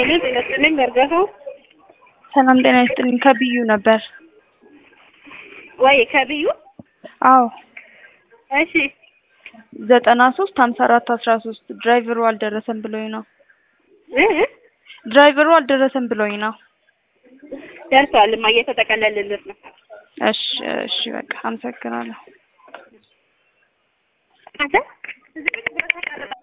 ሄሎ ጤና ይስጥልኝ በርገቱ ሰላም ጤና ይስጥልኝ። ከብዩ ነበር። ወይ ከብዩ አዎ እሺ ዘጠና ሶስት ሀምሳ አራት አስራ ሶስት ድራይቨሩ አልደረሰም ብሎኝ ነው። እ ድራይቨሩ አልደረሰም ብሎኝ ነው። ደርሷል። ማ እየተጠቀለልለት ነው። እሺ እሺ በቃ አመሰግናለሁ። አንተ